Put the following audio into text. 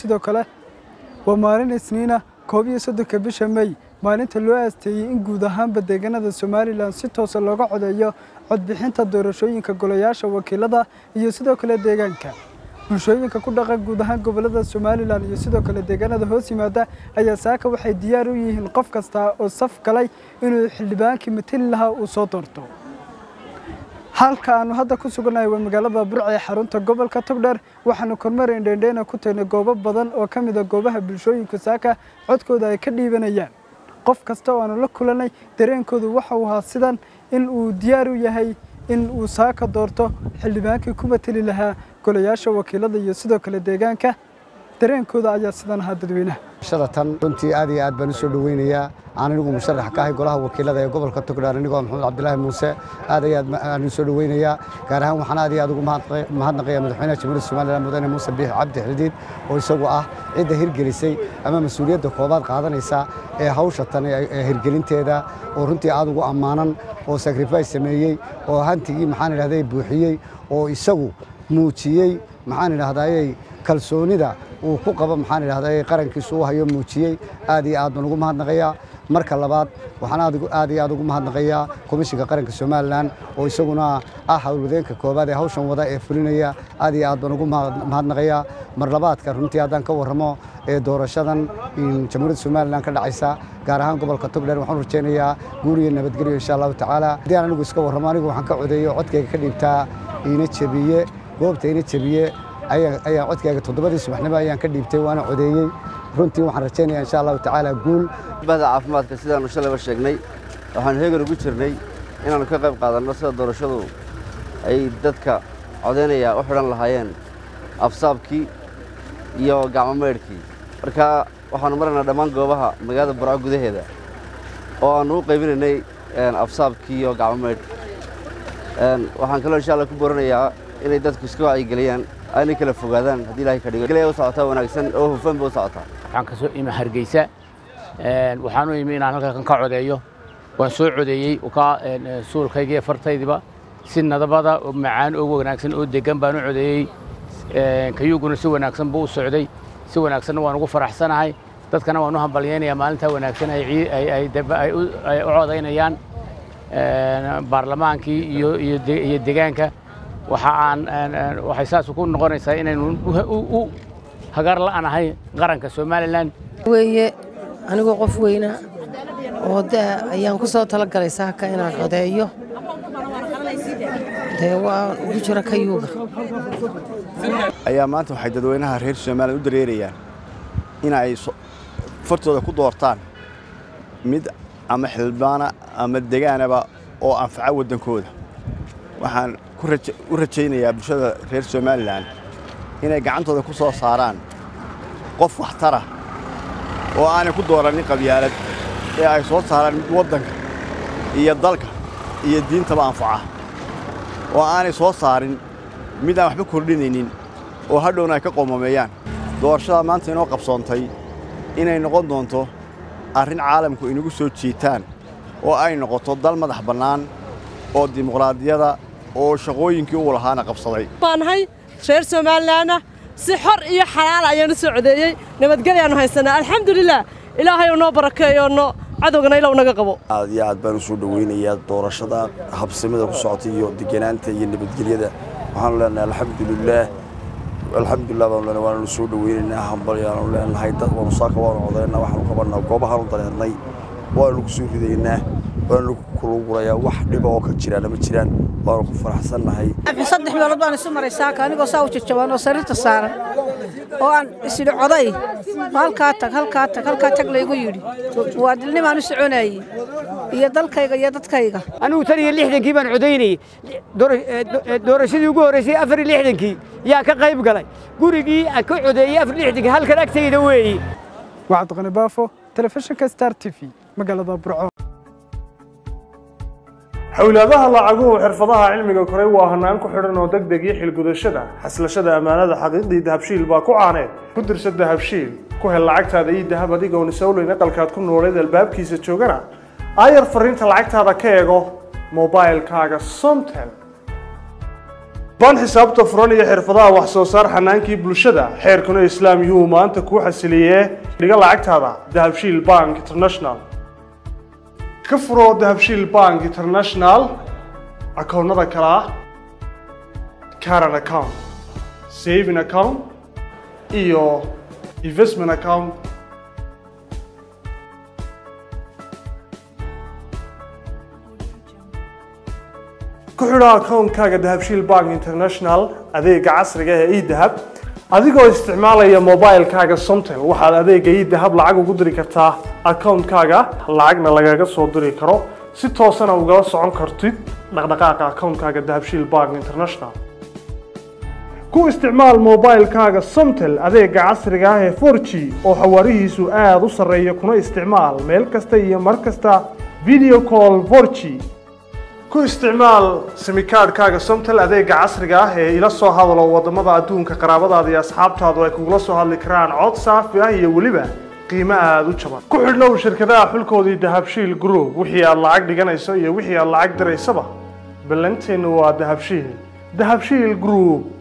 sidoo kale waa maalin isniina koob iyo soddonka bisha mey maalinta loo aasteeyey in guud ahaanba deegaanada somalilan si toosa looga codeeyo codbixinta doorashooyinka golayaasha wakiilada iyo sidoo kale deegaanka bulshooyinka ku dhaqan guud ahaan gobolada somalilan iyo sidoo kale deegaanada hoos yimaada ayaa saaka waxay diyaar u yihiin qof kasta oo saf galay inuu xildhibaankii mateli lahaa uu soo doorto halka aanu hadda ku sugannahay waa magaalada burca ee xarunta gobolka togdheer waxaanu kormeerayn dheendheena ku tagnay goobo badan oo ka mid a goobaha bulshooyinku saaka codkooda ay ka dhiibanayaan qof kasta oo aanu la kulanay dareenkoodu waxa uu ahaa sidan in uu diyaar u yahay in uu saaka doorto xildhibaankii ku mateli lahaa golayaasha wakiilada iyo sidoo kale deegaanka dareenkooda ayaa sidan ahaa dadweynaha shada tan runtii aad iyo aad baan u soo dhoweynayaa aan anigu musharax ka ahay golaha wakiilada ee gobolka togdheer anigoo maxamed cabdilaahi muuse aad iyo aad aan u soo dhoweynayaa gaar ahaan waxaan aad iyo aad ugu mahadnaqayaa madaxweynaha jamhuuriyadda somaliland mudane muuse biix cabdi xildiid oo isagu ah cidda hirgelisay ama mas-uuliyadda koobaad qaadanaysa ee hawsha tan ee hirgelinteeda oo runtii aad ugu ammaanan oo sacrifice sameeyey oo hantigii maxaan idhahday buuxiyey oo isagu muujiyey maxaan idhahdayey kalsoonida uu ku qabo maxaan idhahday qarankiisu u hayo muujiyey aad iyo aad baan ugu mahadnaqayaa marka labaad waxaan aad iyo aad ugu mahadnaqayaa komishinka qaranka somalilan oo isaguna ah howlwadeenka koobaad ee hawshan wada ee fulinaya aad iyo aad baan ugu mahadnaqayaa mar labaadka runtii haddaan ka warramo ee doorashadan jamhuuriyadda somalilan ka dhacaysa gaar ahaan gobolka togdheer waxaan rajaynayaa guul iyo nabadgelyo insha allahu tacaala haddii aan anigu iska warramo anigu waxaan ka codeeyo codkayga ka dhiibtaa iina jebiye goobta iina jebiye ayaan codkayga toddobadii subaxnimo ayaan ka dhiibtay waana codeeyey runtii waxaan rajaynayaa insha allahu tacaala guul bahda caafimaadka sidaanu shalayba sheegnay waxaanu heegan ugu jirnay inaannu ka qayb qaadanno sida doorashadu ay dadka codaynaya u xidhan lahaayeen afsaabkii iyo gacmo maydhkii marka waxaannu maraynaa dhammaan goobaha magaalada burco gudaheeda oo aannu u qaybinaynay afsaabkii iyo gacmo maydhkii waxaan kaloo insha alla ku booranayaa inay dadku iska wacyigeliyaan aanay kala fogaadaan haddii ilahay ka dhigo gelaya u socotaa wanaagsan oo hufan ba u socotaa waxaan ka soo imi hargeysa waxaan u imi inaan halkan ka codeeyo waan soo codeeyey ka suulkayga iyo fartaydiba si nadabada oo macaan oo wanaagsan oo degan baan u codeeyey kayuguna si wanaagsan buu u socday si wanaagsanna waan ugu faraxsanahay dadkana waan u hambalyaynayaa maalintaa wanaagsan ay u codaynayaan baarlamaankii iyo degaanka waxa aan waxay saas ku noqonaysaa inaynu u hagar la'anahay qaranka somalilan weeye anigoo qof weyna oo daa ayaan ku soo talagalay saaka inaan codeeyo dee waa ugu jira kayuuga ayaa maanta waxay dadweynaha reer somalilan u dareerayaan in ay fartooda ku doortaan mid ama xildhibaana ama degaanaba oo anfaca waddankooda waxaan u rajaynayaa bulshada reer somalilan inay gacantooda ku soo saaraan qof waxtara oo aanay ku doorannin qabyaalad ee ay soo saaraan mid waddanka iyo dalka iyo diintaba anfaca oo aanay soo saarin mid aan waxba kordhinaynin oo hadhowna ay ka qoomameeyaan doorashada maanta inoo qabsoontay inay noqon doonto arrin caalamku inagu soo jiitaan oo ay noqoto dal madax bannaan oo dimuqraadiyada oo shaqooyinkii uu lahaana qabsaday baanahay reer somalilanna si xor iyo xalaal ayaanu soo codeeyey nabadgelyaannu haysanaa alxamdulilah ilaahay oo noo barakeeyo no cadowgana ilow naga qabo aad iyo aad baan u soo dhoweynayaa doorashada habsimada ku socota iyo deganaanta iyo nabadgelyada waxaanu leenahay alxamdulilaah alxamdulilah baanu leenahay waananu soo dhoweynaynaa hambalyaanu leenahay dad waanu saaka waanu codaynaa waxaanu qabanaa goobahaanu dareernay waanu ku soo ridaynaa waanu kulugurayaa wax dhiba oo ka jiraana ma jiraan waanu ku faraxsannahay saddex meelood baan isu maray saaka anigoo saa u jajaban oo sariirta saaran oo aan isidhi coday halkaa tag halkaa tag halkaa tag laygu yidhi waa dilnimaan u soconayey iyo dalkayga iyo dadkayga anigu tan iyo lixdankii baan codaynayey doorashadii ugu horreysay afar iyo lixdankii yaa ka qayb galay gurigii aan ka codeeyey afar iyo lixdankii halkan agtayda weeye waxaad qani baafo telefishinka star t v magaalada burco xowlaadaha lacaguhu xirfadaha cilmiga koray waa hanaan ku xidhan oo deg deg iyo xilgudashada xaslashada ammaanada xaqiiqdii dahabshiil baa ku caaneed ku dirsa dahabshiil ku hel lacagtaada iyo dahab adigoon isowleyn aqalkaad ku nooleed albaabkiisa joogana aayar fariinta lacagtaada ka eego mobailkaaga somtel baan xisaabta furan iyo xirfadaha wax soo saar xanaankii bulshada xeerkuna islaam yuhuu maanta kuu xasiliyee dhiga lacagtaada dahabshiil bank international ka furo dahabshiil bank international akoonnada kale ah caran account saving account iyo investment account ku xidho akoonkaaga dahabshiil bank international adeega casriga ee edahab adigoo isticmaalaya mobilekaaga somtel waxaad adeega edahab lacag ugu diri kartaa akoonkaaga lacagna lagaga soo diri karo si toosana ugala socon kartid dhaqdhaqaaqa akoonkaaga dahabshiil bank international ku isticmaal mobilekaaga somtel adeega casriga ah ee 4g oo xawaarihiisu aada u sarreeya kuna isticmaal meel kasta iyo mar kasta video call 4g ku isticmaal simikaadhkaaga somtel adeega casriga ah ee ila soo hadalo wadamada adduunka qaraabadaada iyo asxaabtaadu ay kugula soo hadli karaan cod saafi ah iyo weliba qiimo aada u jaban ku xidhnow shirkadaha xulkoodii dahabshiil group wixii aad lacag dhiganayso iyo wixii aad lacag diraysaba ballanteennu waa dahabshiil dahabshiil group